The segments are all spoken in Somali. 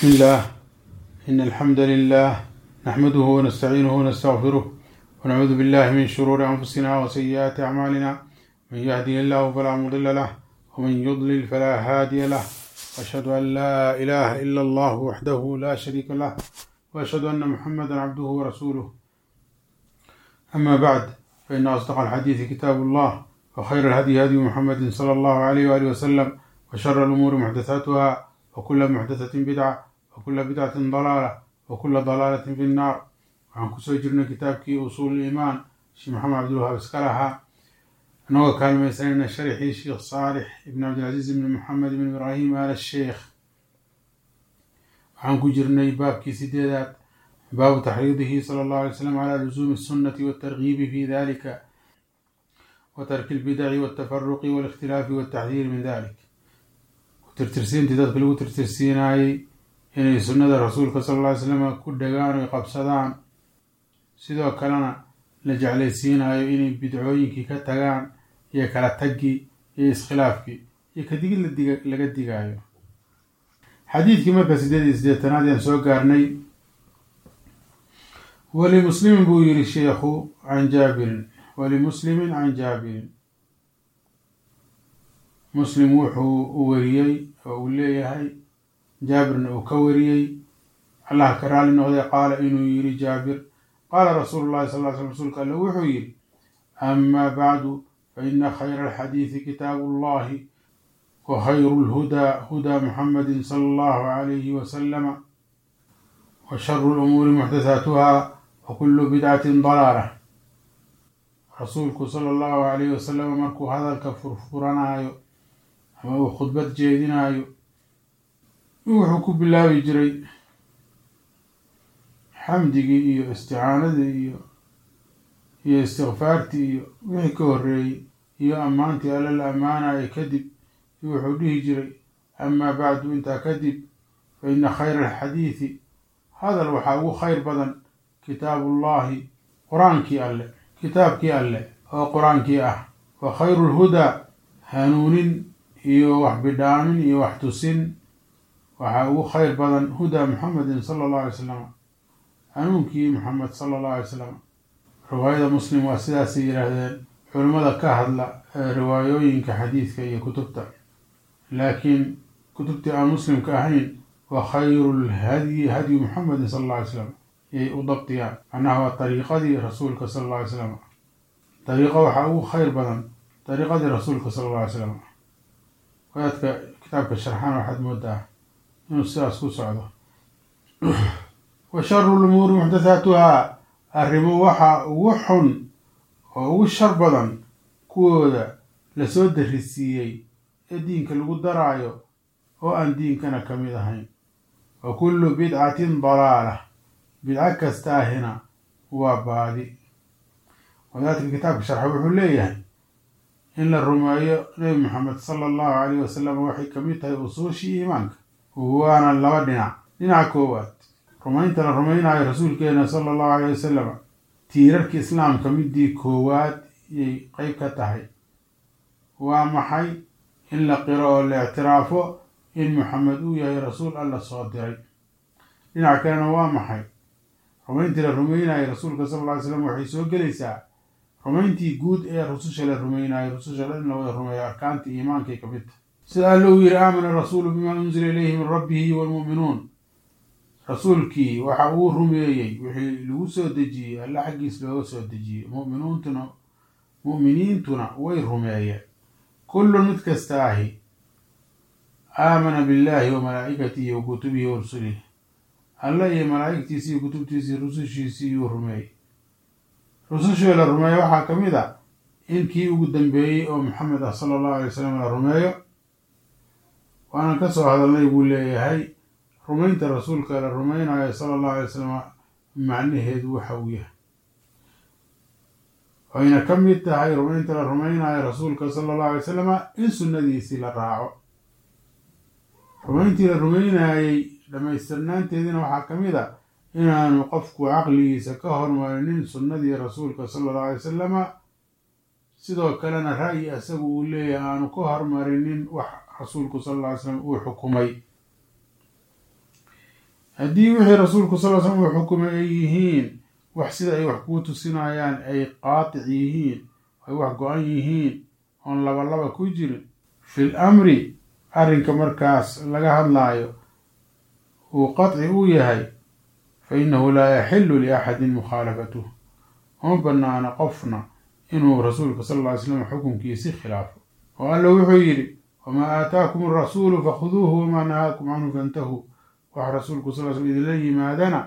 بسم الله إن الحمد لله نحمده ونستعينه ونستغفره ونعوذ بالله من شرور أنفسنا وسيئات أعمالنا من يهدي الله فلا مضل له ومن يضلل فلا هادي له وأشهد أن لا إله إلا الله وحده لا شريك له وأشهد أن محمدا عبده ورسوله أما بعد فإن أصدق الحديث كتاب الله وخير الهدي هدي محمد صلى الله عليه وآله وسلم وشر الأمور محدثاتها وكل محدثة بدعة وكل بدعة ضلالة وكل ضلالة في النار waxaan kusoo jirnay kitaabkii usuul iimaan sheekh maxamed cabdilwahaab iskalaha anagoo kaalmaysanayna sharxii sheekh saalix ibn cabdilcaziiz ibn maxamed ibn ibraahim al sheekh waxaan ku jirnay baabkii sideedaad baabu taxriidihi sala allahu alay slam calaa lusuumi الsunnati wاtargiibi fi dalika wa tarki اlbidaci wاltafaruqi wاlikhtilaafi wاltaxdiiri min dalik tirtirsiintii dadka lagu tirtirsiinaayey inay sunnada rasuulka sala alla ly slam ku dhagaan oy qabsadaan sidoo kalena la jeclaysiinayo inay bidcooyinkii ka tagaan iyo kala taggii iyo iskhilaafkii iyo kadigid ladiga laga digaayo xadiidkii marka sideed iyo siddeetanaad ayaan soo gaarnay walimuslimin buu yihi sheikhu can jaabirin walimuslimin can jaabirin muslim wuxuu u wariyey oo uu leeyahay jaabirna uu ka wariyey allah ka raali noqday qaala inuu yihi jaabir qaala rasuulu llahi sal ly sl rsulka alle wuxuu yihi ama bacdu faina khayra alxadiidi kitaabu اllahi wa khayru lhudaa hudaa muxamadi sala allahu alayhi wasalama wa sharu lumuuri muxdathaatuha wa kulu bidcatin dalaala rasuulku sala allahu alayhi wasalam markuu hadalka furfuranaayo ama uu khudbad jeedinaayo wuxuu ku bilaabi jiray xamdigii iyo isticaanadii iyo iyo istikfaartii iyo wixii ka horreeyey iyo ammaantii alla la ammaanaya kadib wuxuu dhihi jiray amaa bacdu intaa kadib fa ina khayra alxadiidi hadal waxaa ugu khayr badan kitaabullahi qur-aankii alle kitaabkii alle oo qur-aankii ah wa khayru lhudaa hanuunin iyo wax bidhaamin iyo wax tusin waxaa ugu khayr badan hudaa muxamedin sala allahu alay slam hanuunkii muxamed sala allahu alay slam riwaayada muslim waa sidaasay yidhaahdeen culimmada ka hadla ee riwaayooyinka xadiidka iyo kutubta laakiin kutubtii aan muslimka ahayn wa khayru lhadyi hadyu muxamedin sala alla alay slam yay u dabdiyaan macnaha waa dariiqadii rasuulka sala alla alay slam dariiqo waxaa ugu khayr badan dariiqadii rasuulka sala alla alay slam wadaadka kitaabka sharxaan waxaad moodaa inuu sidaas ku socdo wa sharu lumuuri muxdathaatuhaa arrimo waxaa ugu xun oo ugu shar badan kuwooda lasoo darisiiyey ee diinka lagu daraayo oo aan diinkana ka mid ahayn wa kullu bidcatin dalaala bidco kasta ahina waa baadi wadaadka kitaabka sharxa wuxuu leeyahay in la rumeeyo nebi maxamed sala allahu calayh wasalam waxay ka mid tahay usuushii iimaanka waana laba dhinac dhinaca koowaad rumaynta la rumaynayo rasuulkeena sala allahu alayh wasalam tiirarka islaamka midii koowaad yay qeyb ka tahay waa maxay in la qiro oo la ictiraafo in maxamed uu yahay rasuul alla soo diray dhinac kalena waa maxay rumayntii la rumaynayo rasuulka sala alla alay slam waxay soo gelaysaa rumayntii guud ee rususha la rumaynayo rususha in la wada rumeeyo arkaanta iimaankay ka mid tahay sida alla uu yihi aamana rasuulu bimaa unzila ilayhi min rabbihi waalmu'minuun rasuulkii waxa uu rumeeyey wixii lagu soo dejiyey alla xaggiis looga soo dejiyey muminuuntuna mu'miniintuna way rumeeyeen kullun mid kasta ahi aamana billahi wa malaa'ikatihi wa kutubihi wa rusulihi alla iyo malaa'igtiisii iyo kutubtiisii rusushiisii iyuu rumeeyey rusushii la rumeeyo waxaa ka mid a in kii ugu dambeeyey oo maxamed ah sala allahu alay wasalam la rumeeyo waanan ka soo hadalnay buu leeyahay rumaynta rasuulka la rumaynayo sala allahu alay wasalam macnaheedu waxa uu yahay wayna ka mid tahay rumaynta la rumaynayo rasuulka sala allahu alay wasalama in sunnadiisii la raaco rumayntii la rumaynayey dhammaystirnaanteediina waxaa ka mid a inaanu qofku caqligiisa ka hormarinin sunnadii rasuulka sala allahu alay wasalama sidoo kalena ra'yi isagu uu leeyahay aanu ka hormarinin wax rasuulku sala alla alay slam uu xukumay haddii wixii rasuulku sal slam uu xukumay ay yihiin wax sida ay wax kuu tusinayaan ay qaatic yihiin ay wax go-an yihiin oon labalaba ku jirin fil amri arrinka markaas laga hadlaayo uu qaطci u yahay fa innahu laa yaxilu liaxadin mukhaalafatuh uma banaana qofna inuu rasuulka sal lla ly slam xukunkiisi khilaafo oo alla wuxuu yidhi wamaa aataakum arasuulu fakhuduuhu wamaa nahaakum canhu fantahuu wax rasuulku sal l slam idinla yimaadana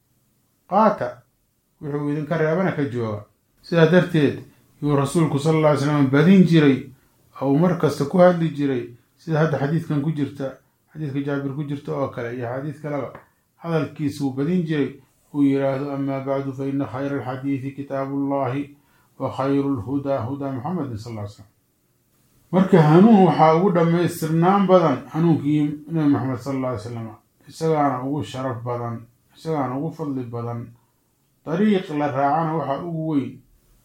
qaata wuxuu idinka reebana ka jooga sidaa darteed yuu rasuulku sal alla ly slam badin jiray ou mar kasta ku hadli jiray sida hadda xadiidkan ku jirta xadiidka jaabir ku jirta oo kale iyo xadiid kaleba hadalkiisuu badin jiray uu yidhaahdo amaa bacdu fa ina khayra alxadiidi kitaabu ullahi wa khayru lhudaa hudaa muxamedin sal ly slam marka hanuun waxaa ugu dhammaystirnaan badan hanuunkii nabi maxamed sal alla ly slam isagaana ugu sharaf badan isagaana ugu fadli badan dariiq la raacana waxaa ugu weyn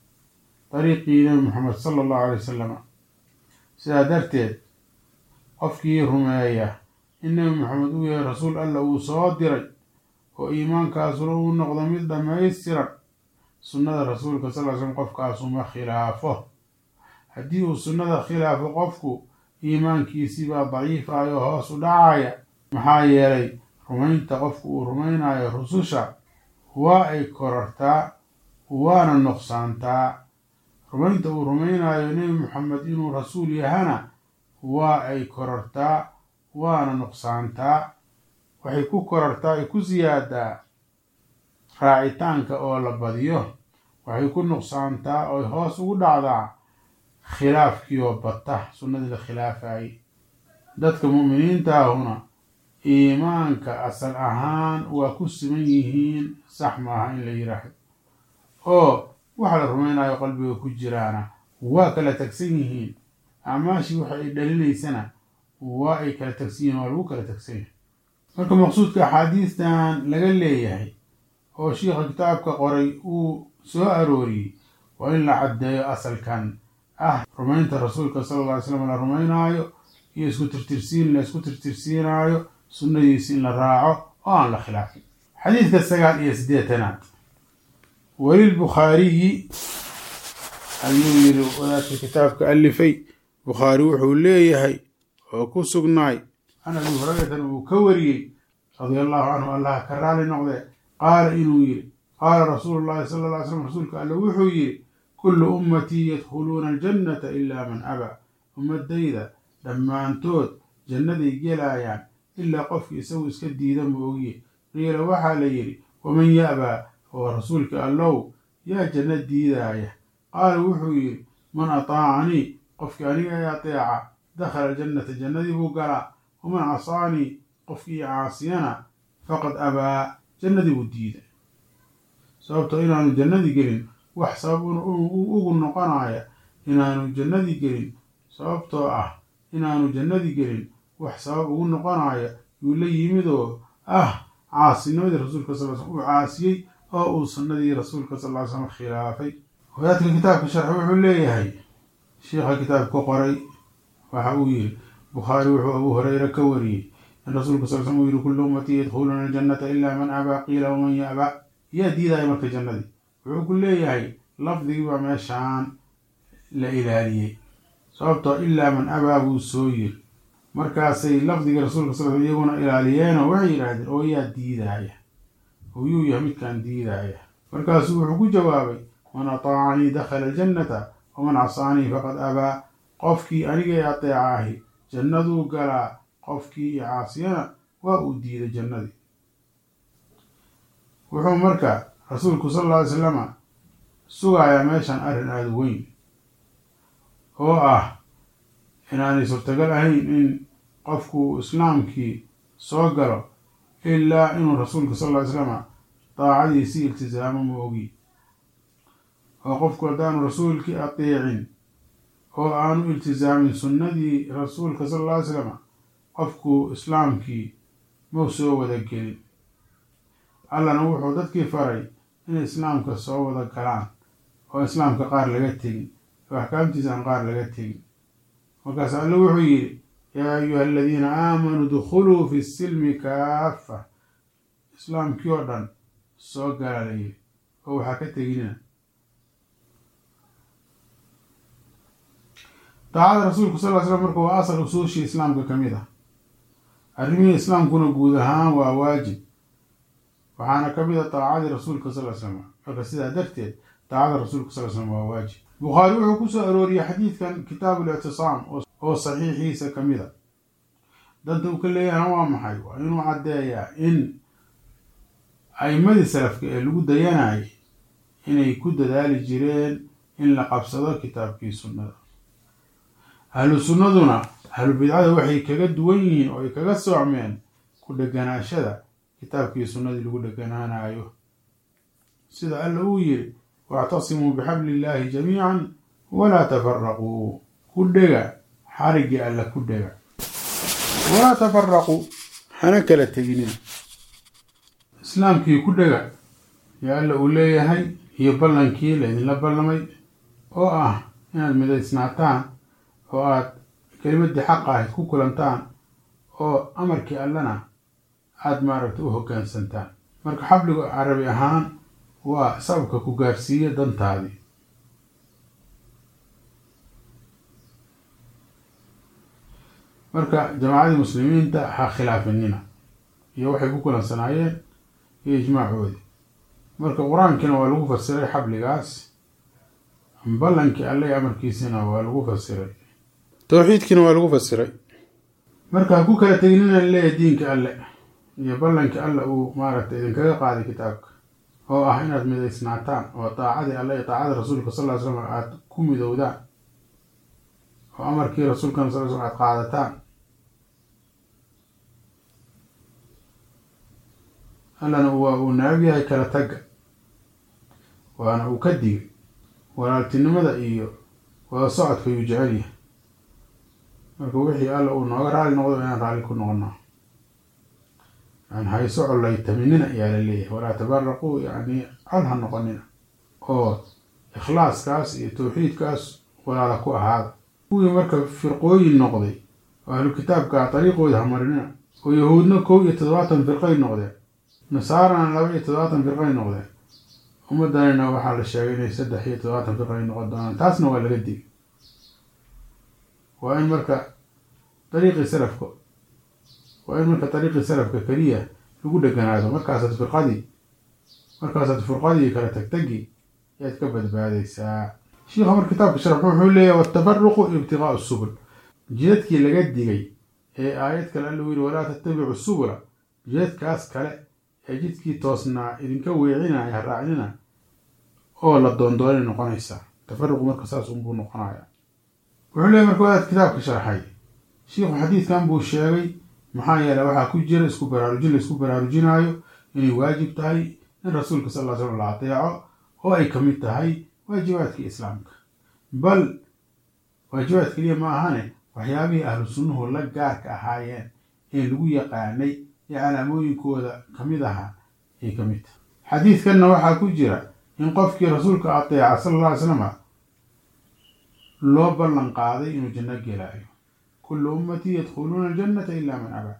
dariiqii nabi maxamed sala allahu alay wasalam sidaa darteed qofkii rumeeya in nabi maxamed uu yahay rasuul alla uu soo diray oo iimaankaasuna uu noqdo mid dhammaystiran sunnada rasuulka sal ly slam qofkaasuma khilaafo haddii uu sunnada khilaafo qofku iimaankiisibaa daciifayo hoos u dhacaya maxaa yeelay rumaynta qofku uu rumaynayo rususha waa ay korartaa waana nuqsaantaa rumaynta uu rumaynayo nebi maxamed inuu rasuul yahana waa ay korartaa waana nuqsaantaa waxay ku korartaa ay ku siyaadaa raacitaanka oo la badiyo waxay ku nuqsaantaa oy hoos ugu dhacdaa khilaafkii oo bata sunnadii la khilaafayay dadka mu'miniintaahuna iimaanka asal ahaan waa ku siman yihiin sax maaha in la yidhaahdo oo waxa la rumaynayo qalbiga ku jiraana waa kala tagsan yihiin acmaashii waxa ay dhalinaysana waa ay kala tagsan yihiin waa lagu kala tagsan yahay marka maqsuudka axaadiistan laga leeyahay oo shiikha kitaabka qoray uu soo arooriyey waa in la caddeeyo asalkan ah rumaynta rasuulka sala alla ly slam la rumaynaayo iyo isku tirtirsiin la isku tirtirsiinaayo sunnadiisi in la raaco oo aan la khilaafin xadiidka sagaal iyo siddeetanaad welilbukhaariyi ayuu yiri wadaadka kitaabka alifay bukhaari wuxuu leeyahay oo ku sugnaay can abi hurayratan uu ka wariyey radia allahu canhu allaha ka raali noqdee qaala inuu yidhi qaala rasuulu llahi sala alla ly slam rasuulka alle wuxuu yidhi kullu ummatii yadkhuluuna aljannata ilaa man abaa ummadayda dhammaantood jannaday gelaayaan ilaa qofkii isagu iska diida ma ogiye qiila waxaa la yidhi waman ya'baa oo rasuulka allow yaa janno diidaaya qaala wuxuu yidhi man ataacanii qofkii aniga ee ateeca dakhala jannata jannadii buu galaa waman casaanii qofkii caasiyana faqad abaa jannadii buu diida sababto inaanu jannadii gelin wax sabab ugu noqonaya inaanu jannadii gelin sababtoo ah inaanu jannadii gelin wax sabab ugu noqonaya yuu la yimid oo ah caasinimadii rasuulka sal slam uu caasiyey oo uu sunnadii rasuulka sal ly slam khilaafay wadaadka kitaabka sharxi wuxuu leeyahay shiikha kitaabka qoray waxa uu yidhi bukhaari wuxuu abu hureyre ka wariyey in rasuulka sal slam uu yihi kullu ummatii yadkhuluuna aljannata ilaa man abaa qiila waman ya'ba yaa diidaya marka jannadii wuxuu ku leeyahay lafdigii baa meeshaan la ilaaliyey sababtoo ilaa man abaa buu soo yiri markaasay lafdigii rasuulka sal sl iyaguna ilaaliyeenoo waxay yidhaahdeen oo yaa diidaaya oo yuu yahay midkaan diidaaya markaasuu wuxuu ku jawaabay man ataacanii dakhala jannata waman casaanii faqad abaa qofkii aniga ee ateeca ahi jannaduu galaa qofkii iyo caasiyana waa uu diiday jannadii wuxuu marka rasuulku sal alla ly slama sugayaa meeshan arrin aada weyn oo ah inaanay suurtagal ahayn in qofku islaamkii soo galo ilaa inuu rasuulka sal lla ly slama daacadiisii iltisaamo ma ogi oo qofku haddaanu rasuulkii ateecin oo aanu iltisaamin sunnadii rasuulka sal alla ly slama qofku islaamkii mau soo wada gelin allana wuxuu dadkii faray inay islaamka soo wada galaan oo islaamka qaar laga tegin oo axkaamtiisa aan qaar laga tegin markaas alle wuxuu yidhi yaa ayuha aladiina aamanuu dkhuluu fi silmi kaafa islaamkii oo dhan soo gaalayay oo waxaa ka teginina daacada rasuulku sal ly slam marka waa asal usuushii islaamka ka mid ah arrimihii islaamkuna guud ahaan waa waajib waxaana ka mid a daacadii rasuulka sal ly slam marka sidaa darteed daacada rasuulka sal ly slam waa waajib bukhaari wuxuu ku soo arooriyey xadiidkan kitaabu lictisaam oo saxiixiisa ka mid a danta uu ka leeyahana waa maxay waa inuu caddeeyaa in a'imadii salafka ee lagu dayanayay inay ku dadaali jireen in la qabsado kitaabkii sunnada ahlu sunnaduna ahlu bidcada waxay kaga duwan yihiin oo ay kaga soocmeen ku dheganaashada kitaabkii sunnadii lagu dheganaanayo sida alla uu yiri wactasimuu bixabli illaahi jamiican walaa tafaraquu ku dhega xariggii alla ku dhega walaa tafaraquu hana kala teginina islaamkii ku dhega yaa alla uu leeyahay iyo ballankii laydinla ballamay oo ah inaad midaysnaataan oo aad kelimadii xaqa ahayd ku kulantaan oo amarkii allana aada maaragta u hoggaansantaan marka xabliga carabi ahaan waa sababka ku gaarsiiya dantaadii marka jamaacadii muslimiinta ha khilaafinina iyo waxay ku kulansanaayeen iyo ijmaacoodii marka qur-aankiina waa lagu fasiray xabligaas ballankii alle iyo amarkiisina waa lagu fasiray towxiidkiina waa lagu fasiray marka ha ku kala teginina leeyahay diinka alle iyo ballankii alle uu maaragtay idinkaga qaaday kitaabka oo ah inaad midaysnaataan oo daacadii alle iyo daacada rasuulka sal ly slam aada ku midowdaan oo amarkii rasuulkana sal slam aad qaadataan allana waa uu naab yahay kala tagga waana uu ka digay walaaltinimada iyo wada socodka yuu jecel yahay marka wixii alla uu nooga raali noqdo inaan raalli ku noqono yani hayso collaytaminina ayaa la leeyahay walaa tabaraquu yani col ha noqonina oo ikhlaaskaas iyo tawxiidkaas walaala ku ahaada kuwii marka firqooyin noqday oo ahlu kitaabka dariiqooda hamarinina oo yahuudna kow iyo toddobaatan firqay noqdeen nasaarana laba iyo toddobaatan firqay noqdeen ummaddanina waxaa la sheegay inay saddex iyo toddobaatan firqay noqon doonaan taasna waa laga digay waa in marka dariiqii salafka waa in marka dariiqii salafka keliya lagu dheganaado markaasaad firqadii markaasaad firqadii kala tagtagi ayaad ka badbaadaysaa shiikha mar kitaabka sharx wuxuu leeyahy watafaruqu ibtiqaau subul jidadkii laga digay ee aayad kale alla u yiri walaa tattabicu subula jidadkaas kale ee jidkii toosnaa idinka weecinaya raacnina oo la doondoonay noqonaysaa tafaruqu marka saas unbuu noqonaya wuxuu leeyahy marka wadaad kitaabka sharxay shiikhu xadiidkan buu sheegay maxaa yeeley waxaa ku jira isku baraarujin la isku baraarujinaayo inay waajib tahay in rasuulka sal ll slam la adeeco oo ay kamid tahay waajibaadkii islaamka bal waajibaad keliya ma ahane waxyaabihii ahlu sunnuhu la gaarka ahaayeen ee lagu yaqaanay ee calaamooyinkooda kamid ahaa ay ka mid tahay xadiidkanna waxaa ku jira in qofkii rasuulka adeeca sala alla alay slama loo ballan qaaday inuu janno gelaayo kullu ummatii yadkhuluuna aljannata ilaa man abaa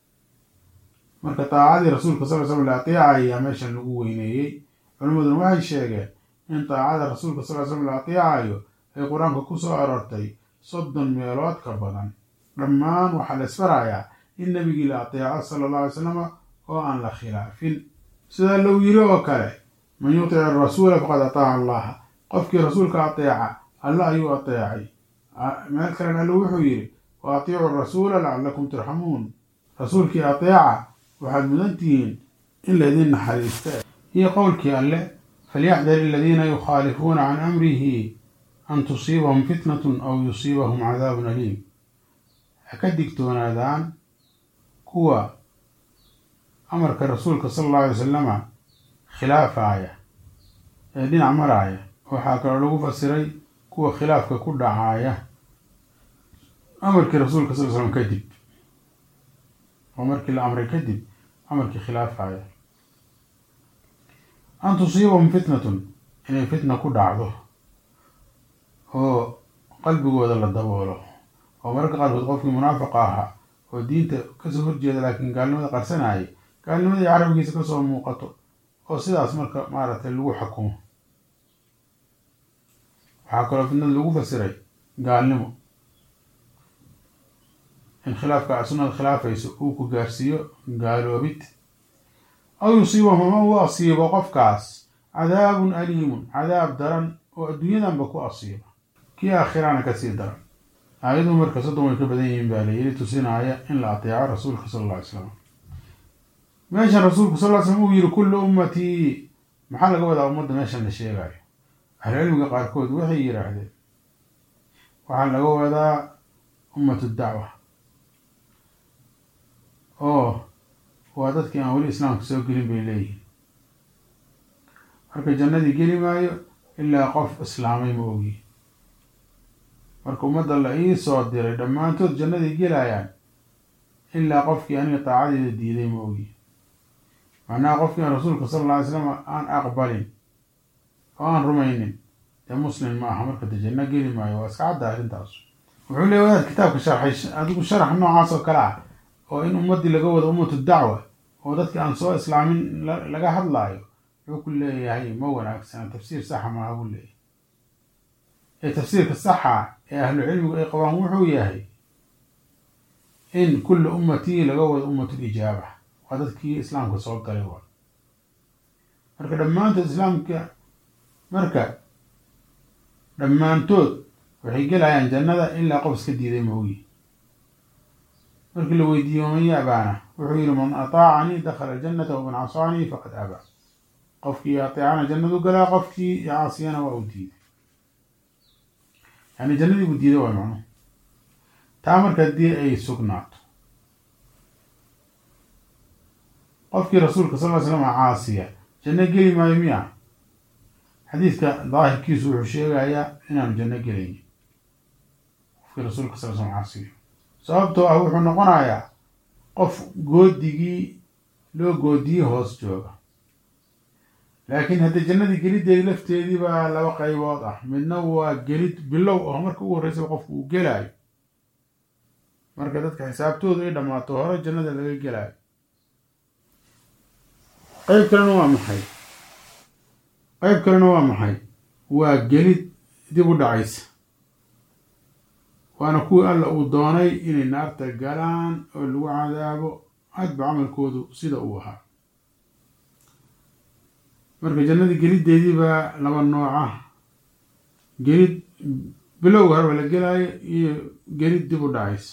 marka daacadii rasuulka sal l slam la ateecayaa meeshan lagu weyneeyey culimmaduna waxay sheegeen in daacada rasuulka sal l slam la ateecayo ay qur-aanka ku soo aroortay soddon meelood ka badan dhammaan waxaa la isfarayaa in nebigii la ateeco sala alla alay slama oo aan la khilaafin sidaa low yiri oo kale man yutic arasuula faqad ataaca allaha qofkii rasuulka ateeca alle ayuu ateecay meel kalena alle wuxuu yidhi wa atiicu rasuula lacallakum turxamuun rasuulkii ateeca waxaad mudan tihiin in laydin naxariista iyo qowlkii alle falyaxdar aladiina yukhaalifuuna can amrihi an tusiibahum fitnatun aw yusiibahum cadaabun aliim ha ka digtoonaadaan kuwa amarka rasuulka sala allahu alay wasalama khilaafaaya ee dhinac maraaya waxaa kaloo lagu fasiray kuwa khilaafka ku dhacaaya amarkii rasuulka sal l slam kadib oo markii la amray kadib amarkii khilaafaya an tusiibahum fitnatun inay fitna ku dhacdo oo qalbigooda la daboolo oo mararka qaarkood qofkii munaafiqa ahaa oo diinta kasoo horjeeda laakiin gaalnimada qarsanayay gaalnimadii carabkiisa kasoo muuqato oo sidaas marka maaragtay lagu xukumo waxaa kaloo fitnada lagu fasiray gaalnimo in khilaafka sunnada khilaafayso uu ku gaarsiiyo gaaloobid aw yusiibahum ama uu asiibo qofkaas cadaabun aliimun cadaab daran oo adduunyadanba ku asiiba kii aakhirana kasii daran aayaduu marka soddon way ka badan yihiin baa layiri tusinaaya in la ateeco rasuulka sala alla ly slam meeshan rasuulku sal ly slam uu yihi kullu ummatii maxaa laga wadaa ummadda meeshan la sheegayo ahlucilmiga qaarkood waxay yidhaahdeen waxaa laga wadaa ummatu dacwa oo waa dadkii aan weli islaamka soo gelin bay leeyihin marka jannadii geli maayo ilaa qof islaamay ma ogi marka ummadda la ii soo diray dhammaantood jannadii gelayaan ilaa qofkii aniga daacadeeda diiday ma ogi macnaha qofkii aan rasuulka sala alla alay slam aan aqbalin oo aan rumaynin dee muslim ma aha marka de janno geli maayo waa iska cadda arrintaas wuxuu leey wadaad kitaabka sharxay adigu sharax noocaas oo kale ah oo in ummaddii laga wado ummatu dacwa oo dadki aan soo islaamin laga hadlaayo wuxuu ku leeyahay ma wanaagsana tafsiir saxa maaha buu leeyahay ee tafsiirka saxa ee ahlu cilmigu ay qabaan wuxuu yahay in kulla ummatii laga wado ummatu lijaaba waa dadkii islaamka soo galay waa marka dhammaantood islaamka marka dhammaantood waxay gelayaan jannada ilaa qof iska diiday moogi markii la weydiiyey waman yaabaana wuxuu yihi man ataacanii dakhala aljannata waman casaanii faqad abaa qofkii ateecana jannadu galaa qofkii caasiyana waa u diiday yani jannadii buu diiday waa macnuhu taa marka haddii ay sugnaato qofkii rasuulka sal ly slam caasiya janno geli maayo miya xadiidka daahirkiisu wuxuu sheegayaa inaanu janno gelaynin qofkii rasuulka sal slam caasiyo sababtoo ah wuxuu noqonayaa qof goodigii loo goodiyey hoos jooga laakiin haddii jannadii gelideedi lafteedii baa laba qaybood ah midna waa gelid bilow oo marka ugu horreysaba qofku uu gelaayo marka dadka xisaabtoodu ay dhammaato hore jannada laga gelaayo qeyb kalena waa maxay qeyb kalena waa maxay waa gelid dib u dhacaysa waana kuwii alla uu doonay inay naarta galaan oo lagu cadaabo hadba camalkoodu sida uu ahaa marka jannadii geliddeedii baa laba nooc ah gelid bilowga horeba la gelaayo iyo gelid dib u dhacaysa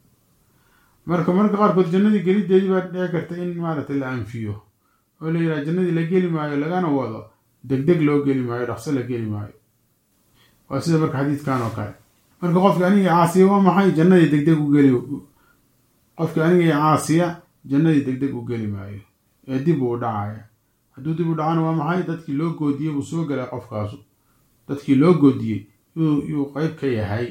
marka marka qaarkood jannadii geliddeedii baa dhici karta in maaragtay la anfiyo oo la yidhaha jannadii la geli maayo lagana wado deg deg loo geli maayo dhaqso la geli maayo waa sida marka xadiidkan oo kale marka qofki anigii caasiya waa maxay jannadii deg deg u geli qofki anigii caasiya jannadii deg deg u geli maayo ee dib uu dhacaya hadduu dib u dhacana waa maxay dadkii loo goodiyey buu soo galay qofkaasu dadkii loo goodiyey yuu qeyb ka yahay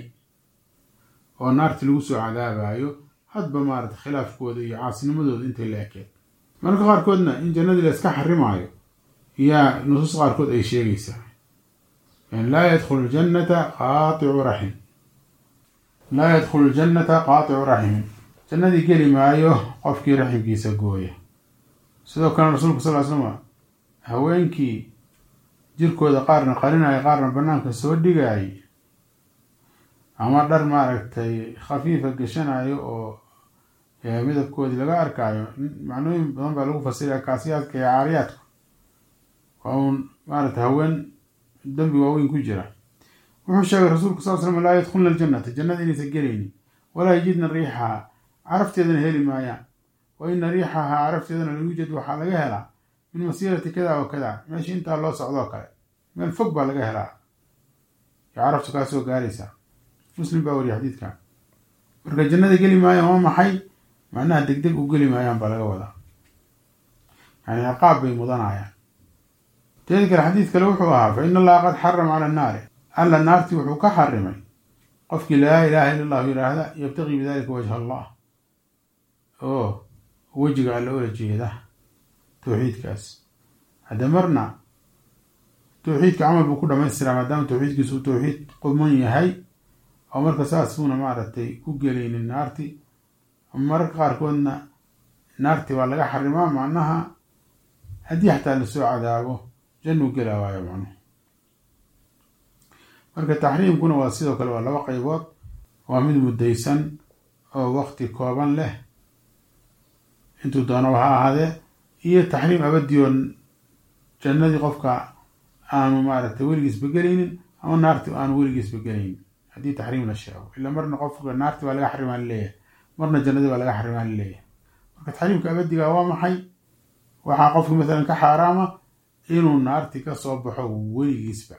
oo naarti lagu soo cadaabayo hadba maarata khilaafkooda iyo caasinimadooda intay la ekeed marka qaarkoodna in jannadii la iska xarimaayo yaa nusuus qaarkood ay sheegaysaa yani laa yadkhulu ljannata qaaticu raxim laa yadkhulu ljannata qaaticu raximin jannadii geli maayo qofkii raximkiisa gooya sidoo kale rasuulku sal ly slama haweenkii jirkooda qaarna qarinaya qaarna banaanka soo dhigayay ama dhar maaragtay khafiifa gashanayo oo midabkoodii laga arkaayo macnooyin badan baa lagu fasiraya kaasiyaadka iyo caariyaadka waa uun maarata haween dembi waaweyn ku jira wuxuu sheegay rasuulku sal slam laa yadkhulna aljannata jannada inaysan gelaynin walaa yajidna riixaha carafteedana heli maayaan wa ina riixahaa carafteedana la yuujad waxaa laga helaa min masiirati kada wa kada meesha intaa loo socdoo kale meel fog baa laga helaa yo caraftu kaa soo gaaraysaa muslim baa wariya xadiidkan marka jannada geli maayaan waa maxay macnaha deg deg u geli maayaan baa laga wadaa yani ciqaab bay mudanayaan teedi kale xadiid kale wuxuu ahaa fa ina allaha qad xarama cala annaari alla naartii wuxuu ka xarimay qofkii laa ilaaha illa allahu yidhaahda yabtaqii bidalika wajha allah oo wejiga alla ola jeeda towxiidkaas hadde marna towxiidka camal buu ku dhamaystiraa maadaama towxiidkiisu uu towxiid quman yahay oo marka saas buuna maaragtay ku gelaynin naarti mararka qaarkoodna naarti baa laga xarimaa macnaha haddii xataa lasoo cadaabo jannuu gela waayo macnuhu marka taxriimkuna waa sidoo kale waa laba qaybood waa mid muddaysan oo waqti kooban leh intuu doonaba ha ahaadee iyo taxriim abadiyoon jannadii qofka aanu maaragtay weligiisba gelaynin ama naarti aanu weligiisba gelaynin haddii taxriim la sheego ila marna qofka naarti baa laga xarimaa laleeyahay marna jannadii baa laga xarimaa laleeyahay marka taxriimka abadiga waa maxay waxaa qofki masalan ka xaaraama inuu naarti ka soo baxo weligiisba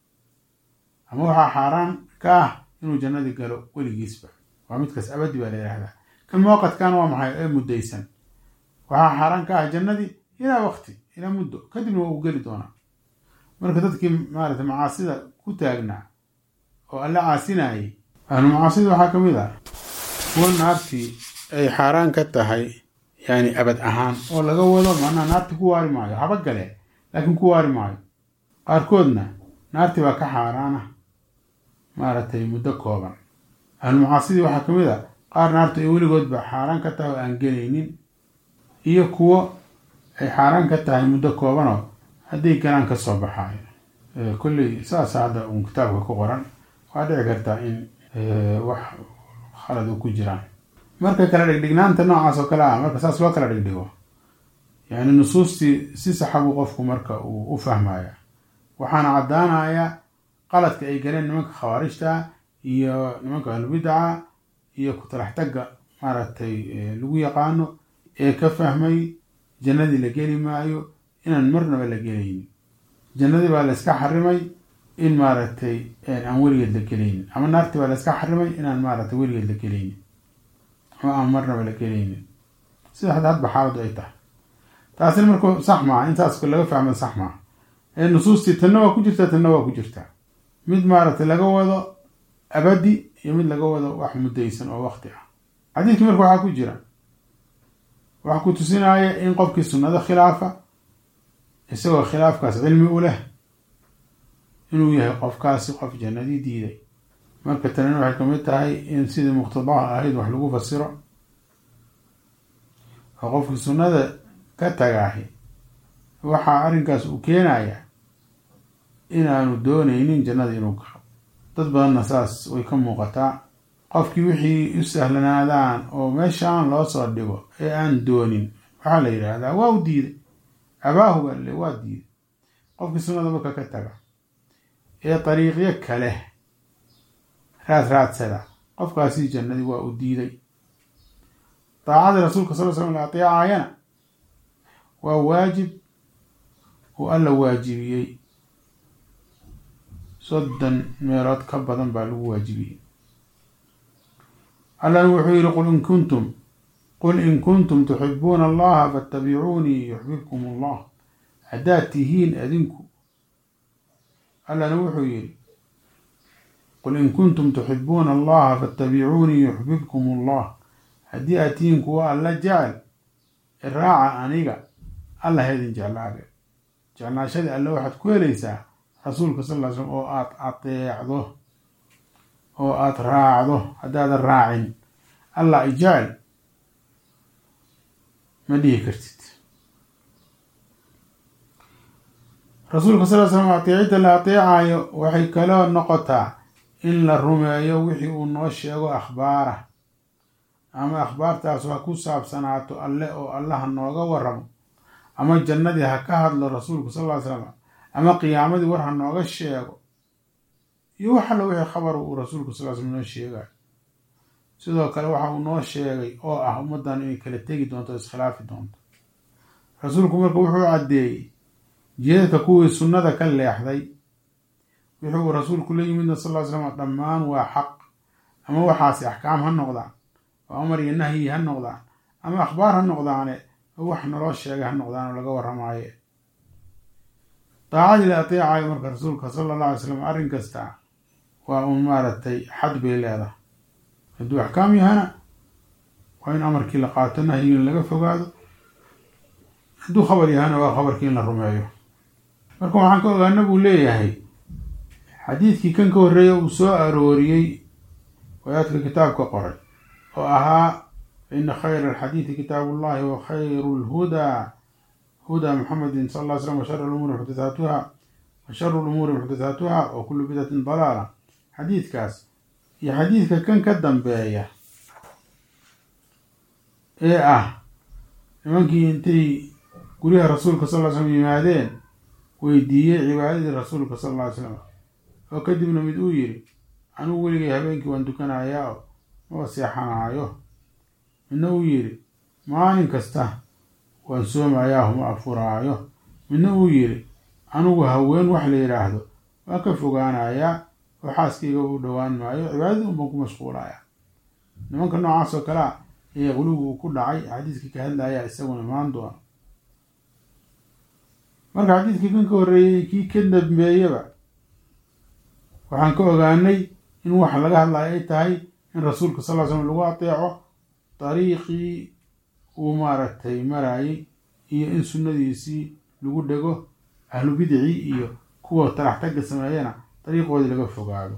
ama waxaa xaaraan ka ah inuu jannadii galo weligiisba waa midkaas abadi baa la yidhahdaa kan muwaqadkan waa maxay ee muddaysan waxaa xaaraan ka ah jannadii ilaa waqti ilaa muddo kadibna waa uu geli doonaa marka dadkii maarata macaasida ku taagnaa oo alla caasinayay ahlu macaasida waxaa ka mid ah kuwa naartii ay xaaraan ka tahay yani abad ahaan oo laga wado macnaha naarti ku waari maayo haba galee laakiin ku waari maayo qaarkoodna naarti baa ka xaaraana maaragtay muddo kooban ahlu macaasidii waxaa ka mid a qaar naartu ay weligoodba xaaraan ka tahay oo aan gelaynin iyo kuwo ay xaaraan ka tahay muddo koobanoo hadday galaan ka soo baxaayo kolley saasa hadda uun kitaabka ku qoran waa dhici kartaa in wax khalad u ku jiraan marka kala dhigdhignaanta noocaas oo kale ah marka saas loo kala dhigdhigo yani nusuustii si saxa buu qofku marka uu u fahmaya waxaana caddaanaya qaladka ay galeen nimanka khawaarijta iyo nimanka ahlubidaca iyo kutalax tagga maaragtay lagu yaqaano ee ka fahmay jannadii la geli maayo inaan marnaba la gelaynin jannadii baa la iska xarimay in maaragtay aan weligeed la gelaynin ama naartii baa la iska xarimay inaan maaragtay weligeed la gelaynin ama aan marnaba la gelaynin sida had hadba xaaladu ay tahay taasina marka sax maaha intaas laga fahma sax maaha ee nusuustii tanna waa ku jirtaa tanna waa ku jirtaa mid maaragtay laga wado abadi iyo mid laga wado wax muddaysan oo waqti ah xadiidkii marka waxaa ku jira waxaa ku tusinaya in qofkii sunnado khilaafa isagoo khilaafkaas cilmi u leh inuu yahay qofkaasi qof jannadii diiday marka tanina waxay kamid tahay in sidii muqtadaha ahayd wax lagu fasiro oo qofkii sunnada ka tagaahi waxaa arrinkaas uu keenaya inaanu doonaynin jannada inuu galo dad badanna saas way ka muuqataa qofkii wixii u sahlanaadaan oo meeshaan loo soo dhigo ee aan doonin waxaa la yidhaahdaa waa u diiday abaahu baa le waa diiday qofkii sunnada marka ka taga ee dariiqyo kale raad raadsada qofkaasi jannadii waa u diiday daacada rasuulka sal l slam la ateecaayana waa waajib uu alla waajibiyey soddon meelood ka badan baa lagu waajibiyey allana wuxuu yihi qul in kuntum qul in kuntum tuxibuuna allaha faatabicuunii yuxbibkum allah haddaad tihiin adinku allana wuxuu yihi qul in kuntum tuxibuuna allaha faatabicuunii yuxbibkum allah haddii aad tihiin kuwa alla jecel iraaca aniga alla haydin jeclaade jeclaashadii alle waxaad ku helaysaa rasuulka sal ly slm oo aad ateecdo oo aada raacdo haddaadan raacin allah i jecel ma dhihi kartid rasuulka sal ly slam ateecidda la ateecayo waxay kaloo noqotaa in la rumeeyo wixii uu noo sheego akhbaara ama akhbaartaasu ha ku saabsanaato alle oo allaha nooga waramo ama jannadii ha ka hadlo rasuulku sal ly slam ama qiyaamadii war ha nooga sheego iyo wax alla wixii khabar uu rasuulku sal slam noo sheegayo sidoo kale waxa uu noo sheegay oo ah ummaddan inay kala tegi doonto o iskhilaafi doonto rasuulku marka wuxuu caddeeyey jeedka kuwii sunnada ka leexday wixii uu rasuulku la yimidna sal ly slam dhammaan waa xaq ama waxaasi axkaam ha noqdaan oo amar iyo nahyi ha noqdaan ama akhbaar ha noqdaane oo wax naloo sheegay ha noqdaan oo laga warramaaye daacadii la ateecayo marka rasuulka sala allah alay slam arrin kasta waa uun maaragtay xad bay leedahay hadduu axkaam yahana waa in amarkii la qaato nahyigiin laga fogaado hadduu khabar yahana waa khabarkii in la rumeeyo marka waxaan ka ogaana buu leeyahay xadiidkii kan ka horreeya uu soo arooriyey wadaadka kitaabka qoray oo ahaa faina khayra alxadiidi kitaabu llahi wa khayru lhudaa hudaa muxamedin sal ll slam washara lumuuri muxdathaatuha wa sharu lumuuri muxdathaatuha wa kullu bidatin dalaala xadiidkaas iyo xadiidka kan ka dambeeya ee ah nimankii intay guryaha rasuulka sal ly slam yimaadeen weydiiyey cibaadadii rasuulka sal lla ly slam oo kadibna mid uu yidhi anugu weligay habeenkii waan tukanayaa oo maba seexanaayo midna uu yidhi maalin kasta waan soomayaa uma afuraayo midna uu yidhi anugu haween wax la yidhaahdo waan ka fogaanayaa oo xaaskayga u dhowaan maayo cibaadadii unbaan ku mashquulayaa nimanka noocaas oo kalea ayaa qulugu uu ku dhacay xadiiskii ka hadlayaa isaguna imaan doona marka xadiidkii kan ka horreeyey kii ka dambeeyaba waxaan ka ogaanay in waxa laga hadlayo ay tahay in rasuulka sal ly slam lagu ateeco dariiqii uu maaragtay marayay iyo in sunnadiisii lagu dhego ahlu bidicii iyo kuwa talax tagga sameeyana dariiqoodii laga fogaado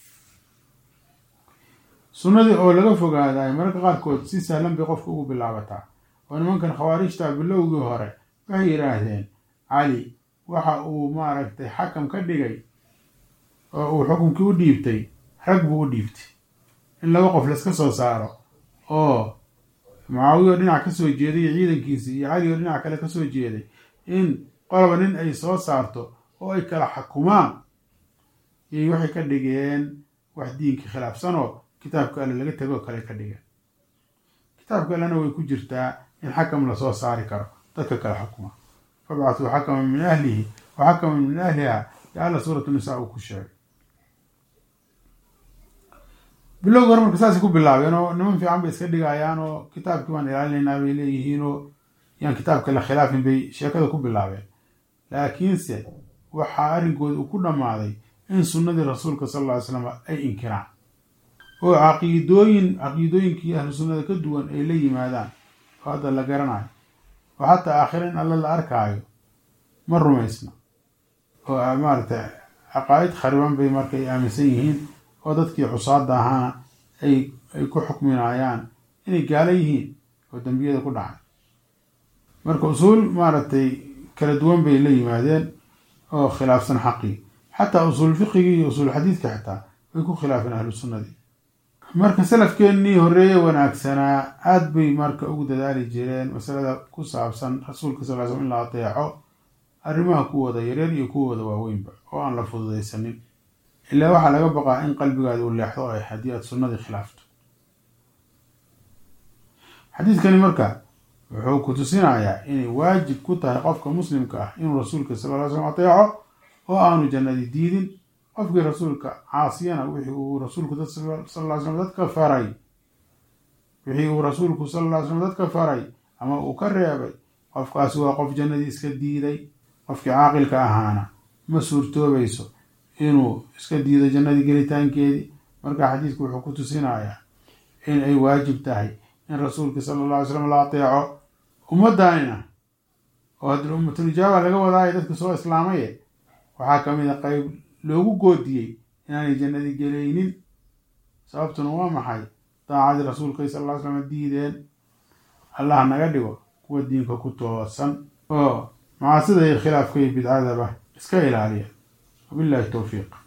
sunnadii oo laga fogaadaay mararka qaarkood si sahlan bay qofka ugu bilaabataa oo nimankan khawaarijta bilowgii hore waxay yidhaahdeen cali waxa uu maaragtay xakam ka dhigay oo uu xukunkii u dhiibtay rag buu u dhiibtay in laba qof laiska soo saaro oo mucaawiya oo dhinac ka soo jeeday iyo ciidankiisii iyo cali oo dhinac kale ka soo jeeday in qolaba nin ay soo saarto oo ay kala xukumaan yay waxay ka dhigeen wax diinka khilaafsanoo kitaabka alle laga tegoo kale ka dhigeen kitaabka allena way ku jirtaa in xakam lasoo saari karo dadka kala xukuma fabcathuu xakaman min ahlihi wa xakaman min ahliha ya alla suuratu nisaa uu ku sheegay bilowga hore marka saasay ku bilaabeen oo niman fiican bay iska dhigayaan oo kitaabkii baan ilaalinaynaa bay leeyihiin oo yaan kitaabka la khilaafin bay sheekada ku bilaabeen laakiinse waxaa arrinkooda uu ku dhammaaday in sunnadii rasuulka sal alla ly slam ay inkiraan oo caqiidooyin caqiidooyinkii ahlu sunnada ka duwan ay la yimaadaan oo hadda la garanayo oo xataa aakhira in alla la arkaayo ma rumaysna oo maaragtay caqaa'id khariban bay markay aaminsan yihiin oo dadkii cusaada ahaana ay ay ku xukminayaan inay gaalo yihiin oo dembiyada ku dhacay marka usuul maaragtay kala duwan bay la yimaadeen oo khilaafsan xaqii xataa usuul fiqigii iyo usuul xadiidka xitaa way ku khilaafeen ahlu sunnadii marka salafkeennii horreeye wanaagsanaa aada bay marka ugu dadaali jireen masalada ku saabsan rasuulka sal ly slam in la ateeco arrimaha kuwooda yareer iyo kuwooda waaweynba oo aan la fududaysanin ilaa waxaa laga baqaa in qalbigaada uu leexdo ay haddii aad sunnadii khilaafto xadiidkani marka wuxuu ku tusinayaa inay waajib ku tahay qofka muslimka ah inuu rasuulka sal ly slam ateeco oo aanu jannadii diidin qofkii rasuulka caasiyana wixii uu rasuulku sal ly slam dadka faray wixii uu rasuulku sal ly slam dadka faray ama uu ka reebay qofkaasi waa qof jannadii iska diiday qofkii caaqilka ahaana ma suurtoobayso inuu iska diido jannadii gelitaankeedii marka xadiidku wuxuu ku tusinayaa in ay waajib tahay in rasuulka sala alla alay slam la ateeco ummaddaanina oo haddii ummatulijaaba laga wadaayo dadka soo islaamaye waxaa ka mid a qayb loogu goodiyey inaanay jannadii gelaynin sababtuna waa maxay daacadii rasuulka sal lla ly slam diideen allah naga dhigo kuwa diinka ku toosan oo macaasida iyo khilaafka iyo bidcadaba iska ilaaliya wabillahi towfiiq